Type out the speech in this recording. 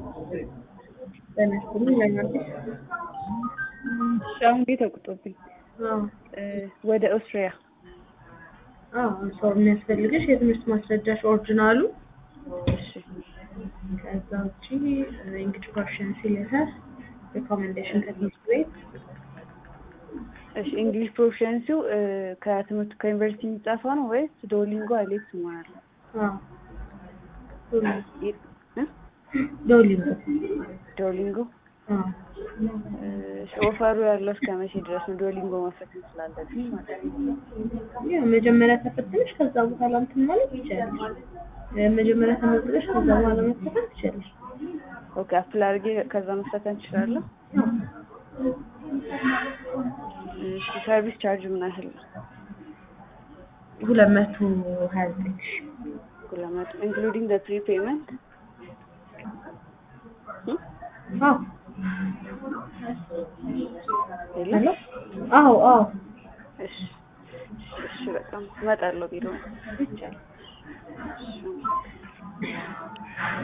በመስሉ ለማለት አሁን ቤት ተቁጦብኝ ወደ ኦስትሪያ ሰው የሚያስፈልግሽ የትምህርት ማስረጃሽ ኦሪጂናሉ፣ እሺ ከዛ ውጪ እንግሊሽ ፕሮፊሸንሲ ሌተር፣ ሪኮሜንዴሽን ከትምህርት ቤት እሺ እንግሊሽ ፕሮፊሸንሲው ከትምህርት ከዩኒቨርሲቲ የሚጻፈው ነው ወይስ ዶሊንጎ አይሌክስ ማለት ነው? ዶሊንጎ ዶሊንጎ ኦፈሩ ያለው እስከ መቼ ድረስ ነው? ዶሊንጎ መፈተን ስላለብኝ ማለት ነው። ያው መጀመሪያ ተፈትነሽ ከዛ በኋላ እንትን ማለት ይቻላል። መጀመሪያ ተመዝግበሽ ከዛ በኋላ መፈተን ትችላለሽ። ኦኬ አፕላይ አድርጌ ከዛ መፈተን እችላለሁ። እሺ ሰርቪስ ቻርጅ ምን ያህል ነው? ሁለት መቶ ሀያ ዘጠኝ ሺህ ሁለት መቶ ኢንክሉዲንግ ዘ ፕሪ ፔመንት አዎ የለም? አዎ አዎ እሺ እሺ በጣም እመጣለሁ ቢሮ ይቻላል። እሺ